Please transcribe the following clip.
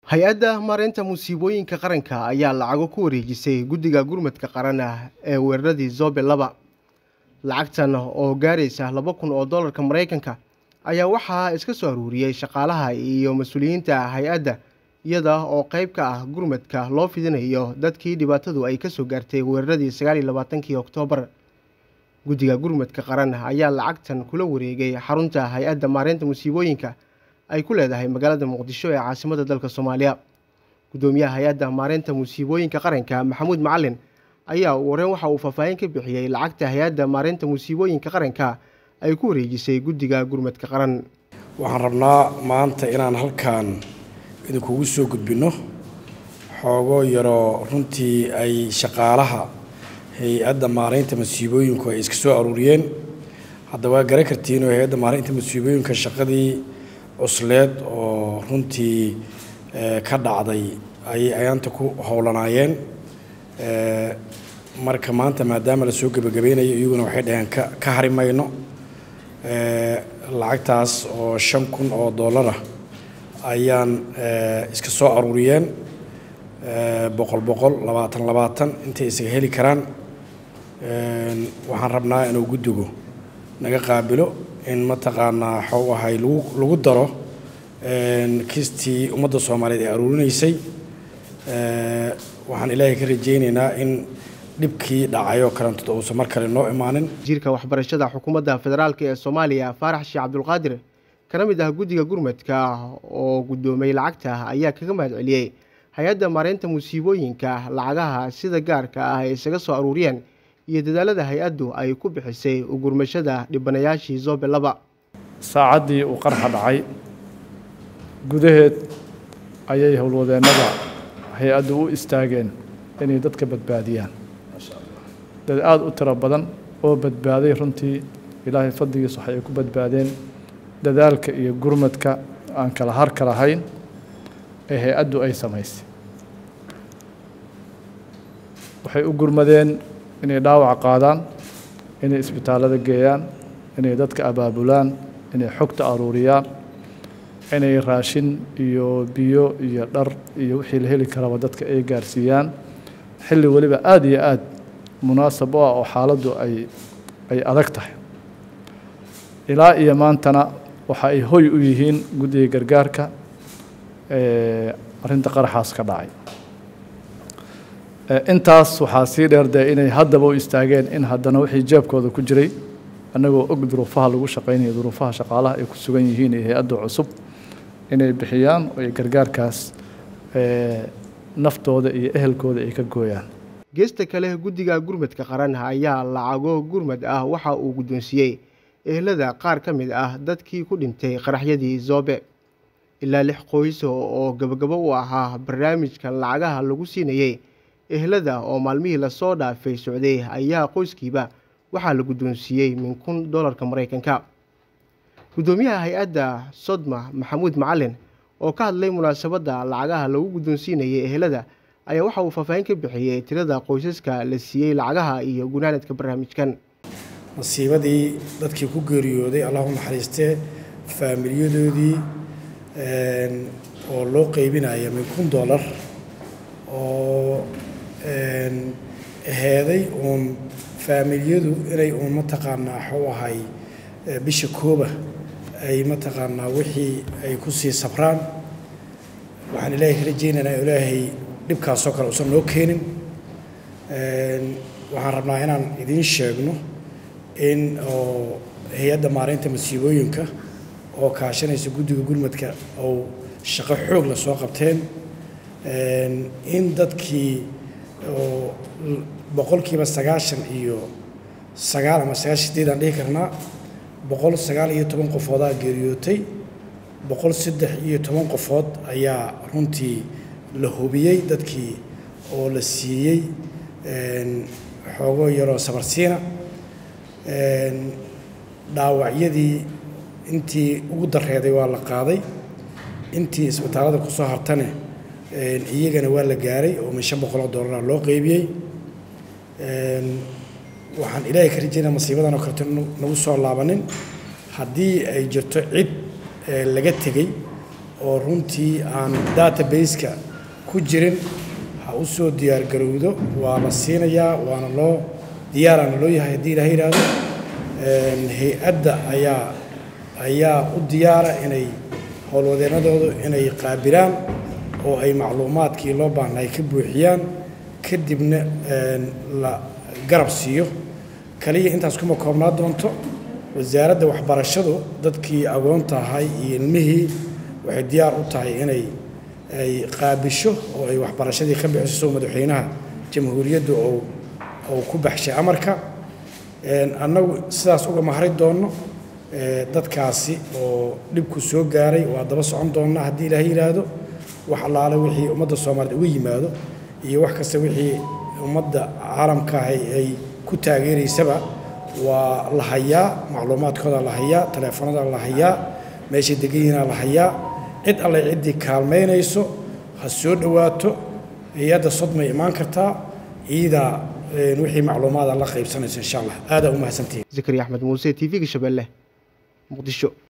hay-adda maareynta musiibooyinka qaranka ayaa lacago ku wareejisay guddiga gurmadka qaran ah ee weeraradii zobe laba lacagtan oo gaaraysa laba kun oo dollarka maraykanka ayaa waxaa iska soo aruuriyey shaqaalaha iyo mas-uuliyiinta hay-adda iyada oo qeyb ka ah gurmadka loo fidinayo dadkii dhibaatadu ay kasoo gaartay weeraradii sagaal iyo labaatankii oktoobar guddiga gurmadka qaran ayaa lacagtan kula wareegay xarunta hay-adda maareynta musiibooyinka ay ku leedahay magaalada muqdisho ee caasimada dalka soomaaliya guddoomiyaha hay-adda maareynta musiibooyinka qaranka maxamuud macalin ayaa wareen waxa uu faahfaahin ka bixiyey lacagta hay-adda maareynta musiibooyinka qaranka ay ku wareejisay guddiga gurmadka qaran waxaan rabnaa maanta inaan halkan idinkugu soo gudbinno xoogo yaroo runtii ay shaqaalaha hay-adda maareynta masiibooyinku ay iska soo aruuriyeen hadda waa garan kartiin oo hay-adda maareynta masiibooyinka shaqadii cusleed oo runtii ka dhacday ayay ayaanta ku howlanaayeen marka maanta maadaama la soo gebagabeynayo iyaguna waxay dhaheen ka hari mayno lacagtaas oo shan kun oo dollar ah ayaan iska soo aruuriyeen boqol boqol labaatan labaatan intay isaga heli karaan waxaan rabnaa inuu guddigu naga qaabilo in mataqaanaa xaw ahay lagu lagu daro kistii ummadda soomaaliyeed ee aruurinaysay waxaan ilaahay ka rajaynaynaa in dhibkii dhacayoo kalentooda uusan mar kale noo imaanin wasiirka waxbarashada xukuumadda federaalk ee soomaaliya faarax sheekh cabdulqaadir kana mid ah guddiga gurmadka oo guddoomay lacagta ayaa kaga mahad celiyey hay-adda maareynta musiibooyinka lacagaha sida gaarka ah ay isaga soo aruuriyeen iyo dadaalada hay-addu ay ku bixisay ugurmashada dhibanayaashii zobe laba saacaddii uu qarxa dhacay gudaheed ayay howlwadeennada hay-addu u istaageen inay dadka badbaadiyaan dad aada u tiro badan oo badbaaday runtii ilaahay fadligiis waxay ku badbaadeen dadaalka iyo gurmadka aan kala harka lahayn ee hay-addu ay samaysay waxay u gurmadeen inay dhaawac qaadaan inay isbitaallada geeyaan inay dadka abaabulaan inay xogta aruuriyaan inay raashin iyo biyo iyo dhar iyo wixii la heli karaba dadka ay gaarsiiyaan xilli weliba aada iyo aada munaasab u ah oo xaaladdu ay ay adag tahay ilaa iyo maantana waxa ay hoy u yihiin guddiga gargaarka arrinta qaraxaas ka dhacay intaas waxaa sii dheerdee inay haddaba u istaageen in haddana wixii jeebkooda ku jiray annagoo og duruufaha lagu shaqaynayo duruufaha shaqaalaha ay ku sugan yihiin iyo hay-adda cusub inay bixiyaan oo ay gargaarkaas naftooda iyo ehelkooda ay ka gooyaan geesta kale guddiga gurmadka qaran ayaa lacago gurmad ah waxa uu guddoonsiiyey ehelada qaar ka mid ah dadkii ku dhintay qaraxyadii zoobe ilaa lix qoyso oo gabagabo u ahaa barnaamijka lacagaha lagu siinayey ehelada oo maalmihii lasoo dhaafay socday ayaa qoyskiiba waxaa la guddoonsiiyey min kun dollarka maraykanka guddoomiyaha hay-adda sodma maxamuud macalin oo ka hadlay munaasabadda lacagaha lagu guddoonsiinayay ehelada ayaa waxa uu faahfaahin ka bixiyey tirada qoysaska la siiyey lacagaha iyo gunaanadka barnaamijkan masiibadii dadkii ku geeriyooday allahu naxariistee faamilyadoodii oo loo qeybinaya min kun dollar oo heeday uun faamilyadu inay uun mataqaanaa xu ahay bisha kooba ay mataqaanaa wixii ay ku sii sabraan waxaan ilaahay ka rajaynaynaa ilaahay dhibkaasoo kale usan noo keenin waxaan rabnaa inaan idiin sheegno in oo hay-adda maareynta masiibooyinka oo kaashanaysa guddiga gurmadka oo shaqo xoog la soo qabteen in dadkii oo boqolkiiba sagaashan iyo sagaal ama sagaashan sideed aan dhihi karnaa boqol sagaal iyo toban qofoodaa geeriyootay boqol saddex iyo toban qofood ayaa runtii la hubiyey dadkii oo la siiyey xoogo yaroo sabarsiina dhaawacyadii intii ugu dareeday waa la qaaday intii isbitaallada ku soo hartane iyagana waa la gaaray oo min shan boqoloo dollara loo qeybiyey waxaan ilaahay ka rajaynaa masiibadan oo kaleto nagu soo laabanin haddii ay jirto cid laga tegey oo runtii aan database-ka ku jirin ha u soo diyaargarowdo waa la siinayaa waana loo diyaaraana loo yahay haddii ilaha yidhaahdo hay-adda ayaa ayaa u diyaara inay howlwadeennadoodu inay qaabilaan oo ay macluumaadkii loo baahna ay ka buuxiyaan kadibna la garab siiyo kaliya intaas kuma koobnaa doonto wasaaradda waxbarashadu dadkii agoonta ahay iyo ilmihii waxay diyaar u tahay inay ay qaabisho oo ay waxbarashadii ka bixiso soo madaxweynaha jamhuuriyaddu ou ou ku baxshay amarka annagu sidaas uga mahri doonno dadkaasi oo dhibku soo gaaray waa daba socon doonnaa haddii ilaaha yidhaahdo wax allaale wixii ummadda soomaaliyeed uga yimaado iyo wax kasta wixii ummadda caalamka ahay ay ku taageeraysaba waa la hayaa macluumaadkooda la hayaa taleefanada la hayaa meeshay degan yihiina la hayaa cid alle ciddii kaalmaynayso ha soo dhowaato hay-adda sodmay imaan kartaa iidaa wixii macluumaada la qaybsanayso insha allah aadaa u mahadsantihin zakariya axmed muuse t v-ga shabeelle muqdisho